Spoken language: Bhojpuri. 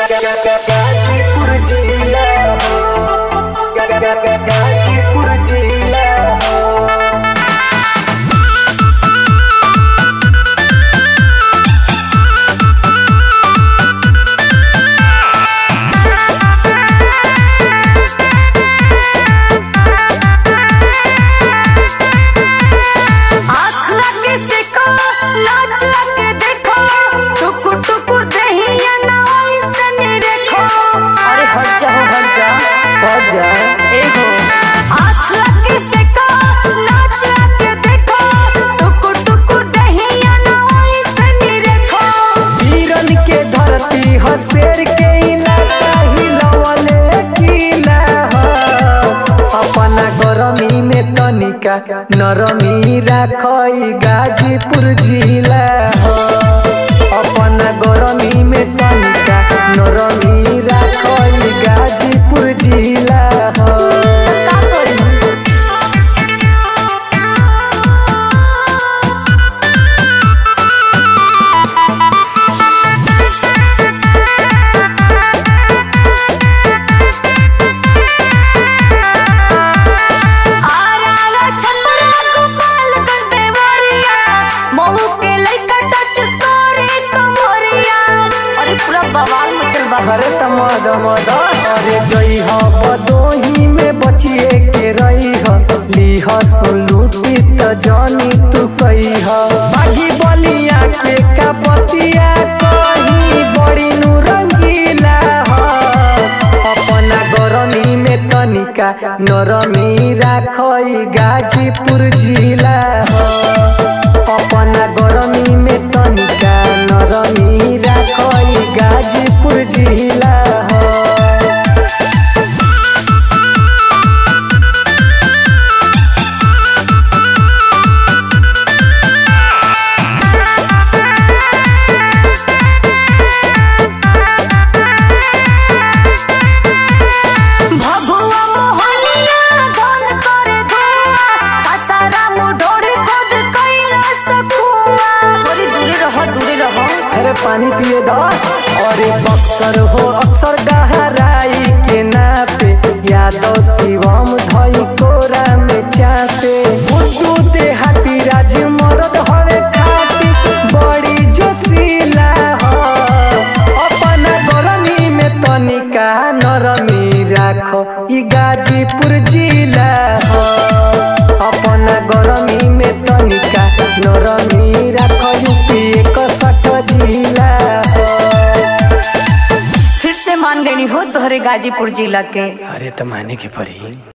गाजीपुर जिला गाजीपुर जिला आँख लगे देखो नाच लगे देखो टुकुर टुकुर दहिया ना ऐसन देखो अरे हट जा हो हट जा सजा ए हो आँख लगे देखो नाच लगे देखो टुकुर टुकुर दहिया ना ऐसन देखो वीरन के धरती ह शेर के इलाका हिलवले किला ह अपना गरमी में तनिका नरमी राखई गाजीपुर जिला ह अपना गरमी में तनिका नरमी राखई गाजीपुर जिला ह का करी आरा छपरा गोपाल गंज देवरिया महू के लइका टच करे कमरिया अरे पूरा बवाल मचल बा अरे तमद मद अरे जई ह बदोही में बचिए के रही ह लीह सुलूटी त जानी तू कही ह बागी बलिया के का बतिया कही बड़ी नुरंगीला ह अपना गरमी में तनिका नरमी राखई गाजीपुर जिला ह अपना गरमी में तनिका नरमी राखई गाजीपुर जिला ह भगुआ मोहनिया धन करे धुआ सासाराम ढोरी खुद कैला सकुआ थोड़ी दूरे रहो दूरे रहो अरे पानी पिए द अरे बक्सर हो अक्सर गहराई के नापे यादव शिवम धई कोरा में चापे बुद्धू देहाती राज मरद हवे खाटी बड़ी जोशीला हो अपना गरमी में तनिका नरमी राखो ई गाजीपुर जिला हो अपना गरमी में तनिका नरमी राखो यूपी एक सठ जिला हो फिर से मान गई हो तोहरे गाजीपुर जिला के अरे तो माने के पड़ी